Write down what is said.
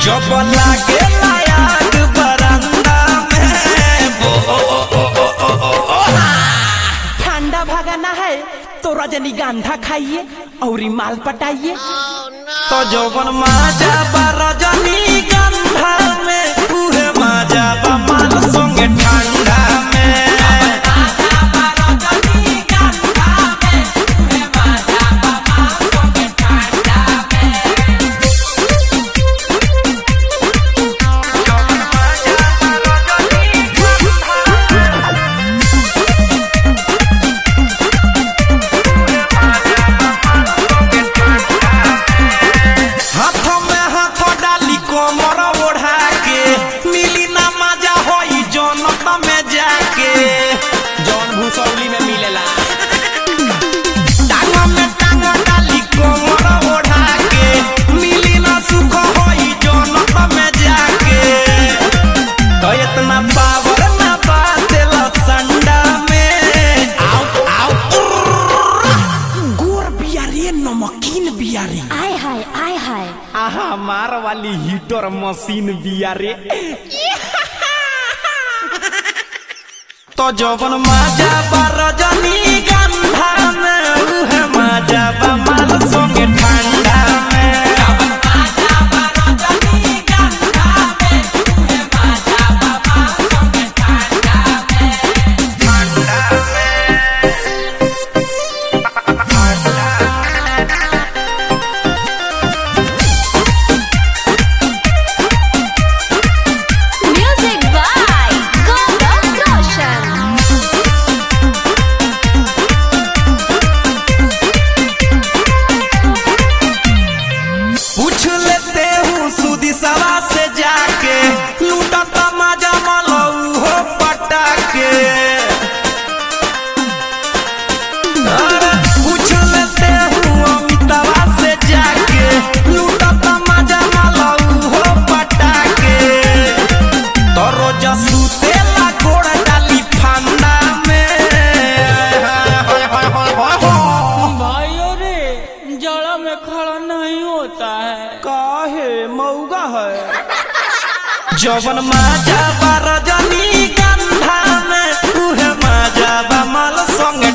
जब लागे लायक बरंदा में ठंडा भागाना है तो रजनीगंधा खाइए और माल पटाइए तो जौवन माजा बा रजनी गंधा में उहे माजा बा माल संगे ठंडा में हाथों में हाथ डाली कोमर ओढ़ा के मिली ना मजा होई जनत में जाके जौन भूसौली में मिलेला टांग में टांग डाली कोमर ओढ़ा के मिली ना सुख होई जनत में जाके तो इतना पावर ना बातेला संडा में आओ आओ गोर बियारी नमकीन बियारी आय हाय आय हाय आहा मार वाली हीटर मशीन बियारे तो जवन माजा बा रजनी गंधा में उहे माजा बा माल संगे ठंडा में म्यूजिक बाय गौरव रोशन पूछ लेते हूँ सुदी सवा से जाके लूटत माजा मलऊ हो पटाके अरे पूछ लेते हूँ अमितावा से जाके लूटत माजा मलऊ हो पटाके तो रोज सुतेला गोड़ डाली फंदा में हाय हाय हाय हाय हाय भाइयों रे जड़ा में खड़ा नहीं होता है काहे मऊगा है जवन माजा बा रजनी गंधा में उहे माजा बा माल संगे